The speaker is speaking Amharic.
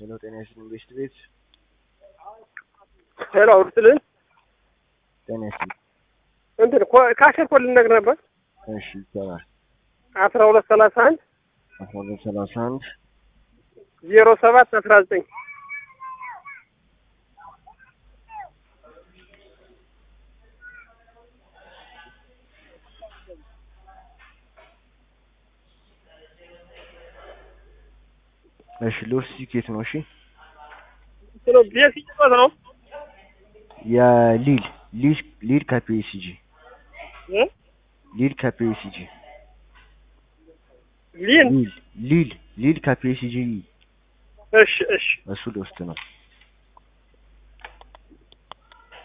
ሄሎ ጤና ይስጥልኝ ቤስት ቤት ሄሎ አውርትልን ጤና ይስጥልኝ እንትን ካሸር ኮል ልነግር ነበር እሺ ይቻላል አስራ ሁለት ሰላሳ አንድ አስራ ሁለት ሰላሳ አንድ ዜሮ ሰባት አስራ ዘጠኝ እሺ ሎስ ቲኬት ነው እሺ ቤት ሲጫወት ነው የሊል ሊል ሊል ከፒኤስጂ እ? ሊል ከፒኤስጂ ሊን ሊል ሊል ሊል ከፒኤስጂ እሺ እሺ እሱ ሎስት ነው